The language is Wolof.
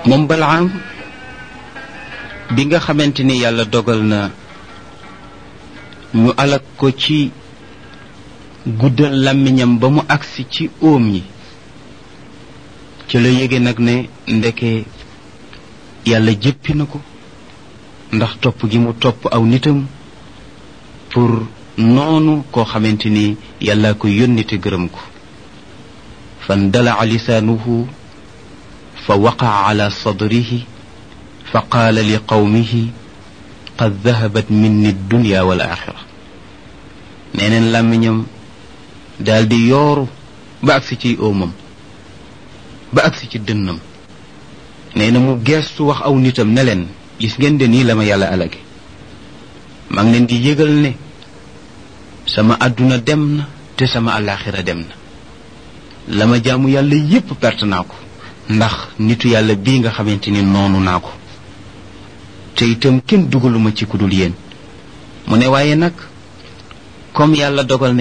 moom balaam bi nga xamante ni yàlla dogal na ñu alak ko ci guddal làmmiñam ba mu agsi ci óom yi ci la yége nag ne ndeke yàlla jëppi na ko ndax topp gi mu topp aw nitam pour noonu koo xamante ni yàlla ko yónni te gërëm ko fan dalaa lisaanuhu fa waqaa ala sadrihi fa qaala li qawmihi qad dahabat minni dunya wal axira nee neen làmmiñam daal di yooru ba agsi ci óomam ba agsi ci dënnam nee na mu geestu wax aw nitam ne leen gis ngeen de nii la ma yàlla alage maa ngi leen di yëgal ne sama àdduna dem na te sama àllaaxira dem na la ma jaamu yàlla yépp perte naa ko ndax nitu yàlla bii nga xamante ni noonu naa ko te itam kenn dugaluma ci ku dul yéen mu ne waaye nag comme yàlla dogal na